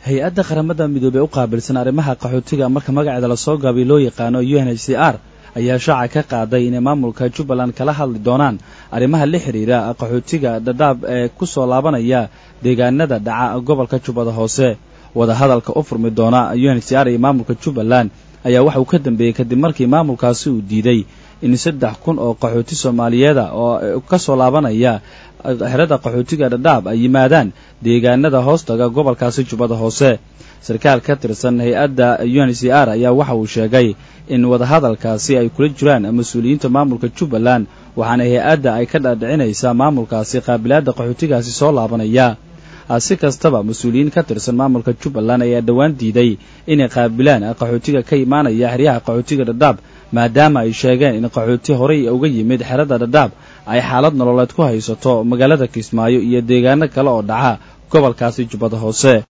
hay-adda qaramada midoobey u qaabilsan arrimaha qaxootiga marka magaceeda lasoo gaabay loo yaqaano u n h c r ayaa shaaca ka qaaday inay maamulka jubbaland kala hadli doonaan arrimaha la xidhiira qaxootiga dhadhaab ee ku soo laabanaya deegaanada dhaca gobolka jubbada hoose wadahadalka u furmi doona u n h c r iyo maamulka jubbaland ayaa waxa uu ka dambeeyey kadib markii maamulkaasi uu diiday in saddex kun oo qaxooti soomaaliyeeda oo ka soo laabanaya xerada qaxootiga dhadhaab ay yimaadaan deegaanada hoostaga gobolkaasi jubbada hoose sarkaal ka tirsan hay-adda u n c r ayaa waxa uu sheegay in wadahadalkaasi ay kula jiraan mas-uuliyiinta maamulka jubbaland waxaana hay-adda ay ka dhaadhicinaysaa maamulkaasi qaabilaadda qaxootigaasi soo laabanaya si kastaba mas-uuliyiin ka tirsan maamulka jubbaland ayaa dhowaan diiday inay qaabilaan qaxootiga ka imaanaya xeryaha qaxootiga dhadhaab maadaama ay sheegeen in qaxooti horey uga yimid xerada dhadhaab ay xaalad nololeed ku haysato magaalada kismaayo iyo deegaano kale oo dhaca gobolkaasi jubbada hoose